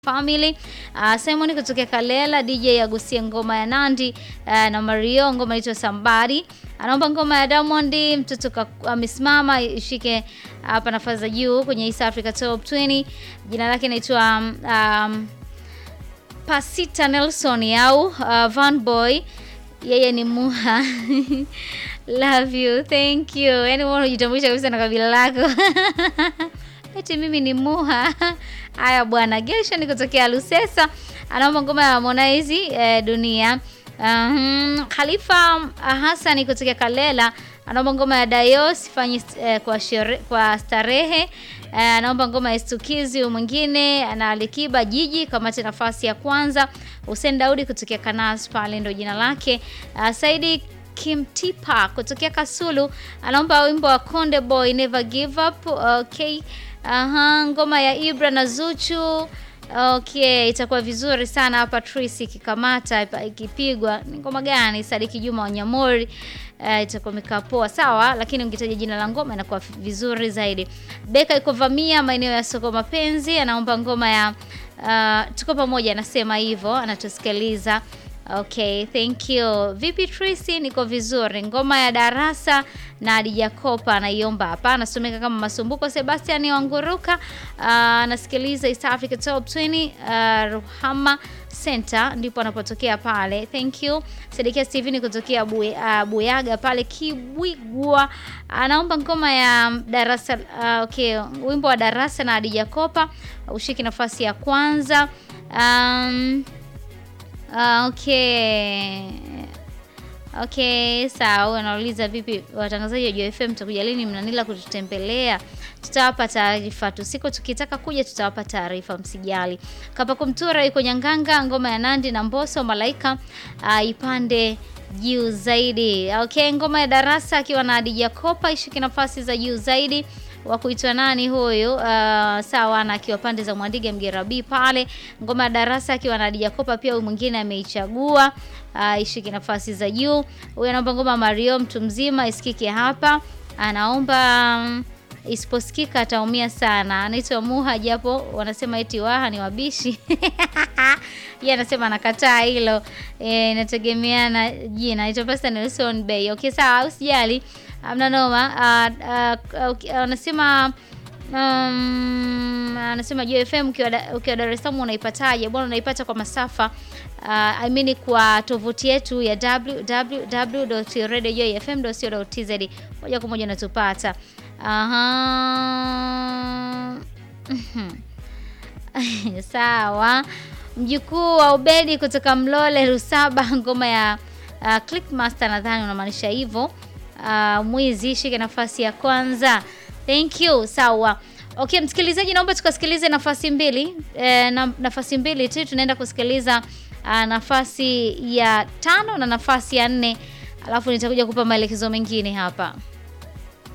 Family uh, Simon kutokea Kalela, DJ agusie ngoma ya Nandi uh, na Mario ngoma inaitwa Somebody. Anaomba ngoma ya Diamond mtoto amesimama ishike hapa nafasi za juu kwenye East Africa Top 20. Jina lake inaitwa um, um, Pasita Nelson au uh, Van Boy. Yeye ni Muha. Love you. Thank you. Yaani wewe unajitambulisha kabisa na kabila lako. Eti mimi ni Muha. Haya bwana, Gesha ni kutokea Lusesa. Anaomba ngoma ya Harmonize eh, dunia. Um, Khalifa Hassan kutokea Kalela anaomba ngoma ya Dayos fanye eh, kwa shere, kwa starehe. Eh, anaomba ngoma ya Stukizi mwingine ana Alikiba Jiji kamate nafasi ya kwanza. Hussein Daudi kutokea Kanas pale ndo jina lake. Uh, Saidi Kimtipa kutokea Kasulu anaomba wimbo wa Konde Boy Never Give Up. Okay. Aha, ngoma ya Ibra na Zuchu. Okay, itakuwa vizuri sana hapa Tracy ikikamata ikipigwa. Ni ngoma gani? Sadiki Juma Wanyamori. Uh, itakuwa imekaa poa sawa, lakini ungetaja jina la ngoma inakuwa vizuri zaidi. Beka iko vamia maeneo ya soko mapenzi, anaomba ngoma ya uh, tuko pamoja, anasema hivyo, anatusikiliza. Okay, thank you. Vipi Tracy? Niko vizuri. Ngoma ya darasa na Adija Kopa anaiomba hapa. Anasomeka kama Masumbuko Sebastian Wanguruka. Anasikiliza uh, East Africa Top 20 uh, Ruhama Center ndipo anapotokea pale. Thank you. Sedekia Steven kutokea Buye, uh, Buyaga pale Kibwigwa. Anaomba ngoma ya darasa uh, okay, wimbo wa darasa na Adija Kopa ushiki nafasi ya kwanza. Um, Uh, okay. Okay, sawa. Anauliza vipi watangazaji wa JFM mtakuja lini Mnanila kututembelea? Tutawapa taarifa tu. Siku tukitaka kuja tutawapa taarifa msijali. Kapako Mtura yuko Nyanganga, ngoma ya Nandi na Mbosso Malaika uh, ipande juu zaidi. Okay, ngoma ya darasa akiwa na Adija Kopa ishike nafasi za juu zaidi wa kuitwa nani huyu? Uh, sawa na akiwa pande za Mwandiga Mgerabi pale. Ngoma ya darasa akiwa na Adija Kopa pia huyu mwingine ameichagua uh, ishike nafasi za juu. Huyu anaomba ngoma Mario mtu mzima isikike hapa. Anaomba um, isiposikika ataumia sana. Anaitwa Muha japo wanasema eti waha ni wabishi. Yeye anasema anakataa hilo. Eh, inategemeana jina. Anaitwa Pastor Nelson Bay. Okay, sawa, usijali. Amna noma. Anasema uh, uh, um, anasema JFM ukiwa Dar es Salaam unaipataje? Bwana, unaipata kwa masafa uh, I mean kwa tovuti yetu ya www.radiojfm.co.tz moja kwa moja unatupata. Aha. Sawa. Mjukuu wa Ubedi kutoka Mlole Rusaba, ngoma ya uh, Clickmaster nadhani unamaanisha hivyo. Uh, mwizi shike nafasi ya kwanza. Thank you. Sawa. Okay, msikilizaji, naomba tukasikilize nafasi mbili e, na, nafasi mbili tu tunaenda kusikiliza uh, nafasi ya tano na nafasi ya nne, alafu nitakuja kupa maelekezo mengine hapa.